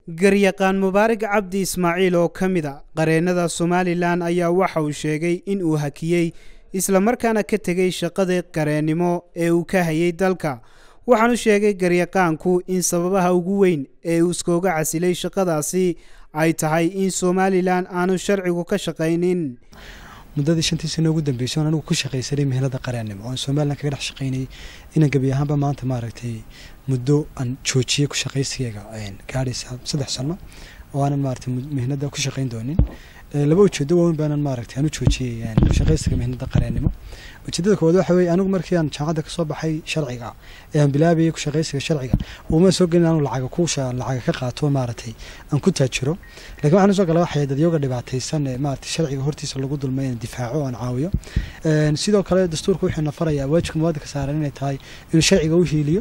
garyaqaan mubaarak cabdi ismaaciil oo ka mid a qareennada somalilan ayaa waxa uu sheegay in uu hakiyey islamarkaana ka tegey shaqadii qareennimo ee uu ka hayay dalka waxaanu sheegay garyaqaanku in sababaha ugu weyn ee uu iskooga casilay shaqadaasi ay tahay in somalilan aanu sharcigu ka shaqaynin muddadii shantii sano ugu dambeysay oon anigu ku shaqaysanay mehelada qareennimo oon somalilan kaga dhex shaqaynayay inaan gebi ahaanba maanta maaragtay muddo aan joojiyey ku shaqaysigayga gaadhaysa saddex sano oo aanan maaragtay mehnada ku shaqayn doonin laba ujeedo waaweyn baanan maaragtay aan u joojiyey ku shaqaysiga mehnada qareennimo ujeedada koowaad waxa weeye anigu markii aan jaamacadda kasoo baxay sharciga ee aan bilaabayay ku shaqaysiga sharciga uma soo gelin aanu lacaga ku lacaga ka qaato maaragtay aan ku taajiro laakiin waxaan usoo gala waxay dadyoga dhibaataysan ee maaragtay sharciga hortiisa lagu dulmay inaan difaaco aan caawiyo sidoo kale dastuurka wuxuu nafarayaa waajibka muwaadinka saaran inay tahay inuu sharciga u hiiliyo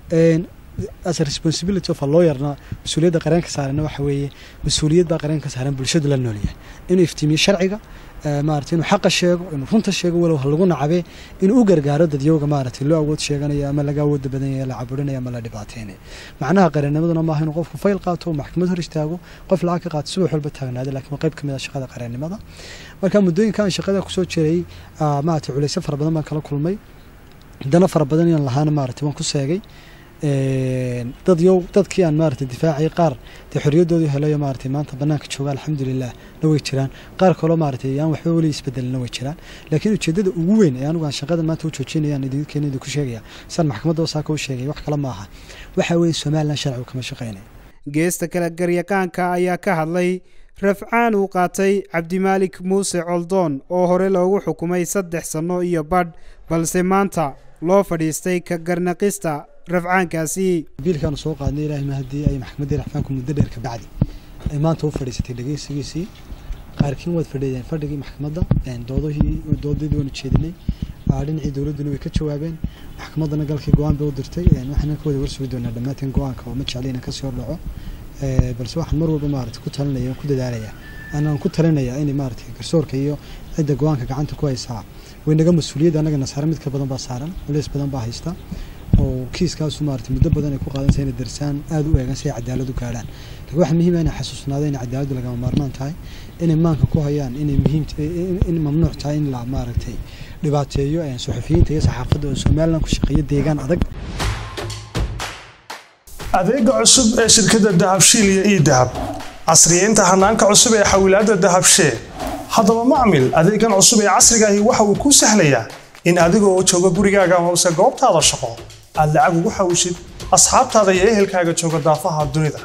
as a responsibility of a lawyerna mas-uuliyadda qareenka saarana waxa weeye mas-uuliyad baa qareenka saaran bulshadu la noolyahay inuu iftiimiyo sharciga maarata inuu xaqa sheego inuu runta sheego walow ha lagu nacabe inuu u gargaaro dadyowga maaragtay loo awood sheeganaya ama laga awooda badan yahay la caburinaya ama la dhibaateynaya macnaha qareennimaduna maaha inuu qofku fayl qaato maxkamad hor istaago qof lacag ka qaato subax walba taagnaada laakiin waa qayb ka mid ah shaqada qareennimada marka muddooyinka aan shaqada kusoo jiray maaragtay culeysyo fara badan baan kala kulmay dana fara badan inaan lahaana maaragtay waan ku seegay dad yow dadkii aan maaragtay difaacay qaar dee xorriyadoodii helayo maaragtay maanta bannaanka jooga alxamdulilah na way jiraan qaar kaloo maaragtay aan waxba weli isbedelina way jiraan laakiin ujeeddada ugu weyn ee anigu aan shaqadan maanta u joojinayaan idinkeena idinku sheegaya saan maxkamadda wasaaka u sheegay wax kale maaha waxa weeye somalilan sharcigu kama shaqaynaya geesta kale garyaqaanka ayaa ka hadlay rafcaan uu qaatay cabdimaalik muuse coldoon oo hore loogu xukumay saddex sanno iyo badh balse maanta loo fadhiistay ka garnaqista rafcaankaasi biilkaanu soo qaadnay ilaahay mahadii ay maxkamaddii rafcaanku muddo dheer ka bacdi ay maanta u fadhiisatay dhegeysigiisii qaarkiin waad fadhiyeen fadhigii maxkamadda doodahii doodadii waanu jeedinay dhinacii dowladduna way ka jawaabeen maxkamaddana galkii go-aan bay u dirtay waxaan ka wada warsugi doonaa dhammaanteen go-aanka oo ma jecli inaan kasii hordhaco balse waxaan mar walba maaragtay ku talinaya ku dadaalaya anaan ku talinayaa inay maaragtay garsoorka iyo cidda go-aanka gacanta ku haysaa way naga mas-uuliyadda annagana saaran mid ka badan baa saaran culeys badan baa haysta oo kiiskaasu maaragtay muddo badan ay ku qaadanaysa inay darsaan aada u eegan si ay cadaalad u gaadhaan laakiin waxaa muhiim ah inay xasuusnaado inay cadaaladdu lagama maarmaan tahay inay maanka ku hayaan inay muhiim in mamnuuc tahay in la maaragtay dhibaateeyo suxufiyiinta iyo saxaafadda oo somalilan ku shaqeeya deegaan adag adeega cusub ee shirkadda dahabshiil iyo ii dahab casriyeynta hanaanka cusub ee xawilaadda dahabshee haddaba macmil adeegan cusub ee casrigaahi waxa uu kuu sahlayaa in adigoo jooga gurigaaga amase goobtaada shaqo aad lacag ugu xawishid asxaabtaada iyo ehelkaaga jooga daafaha dunida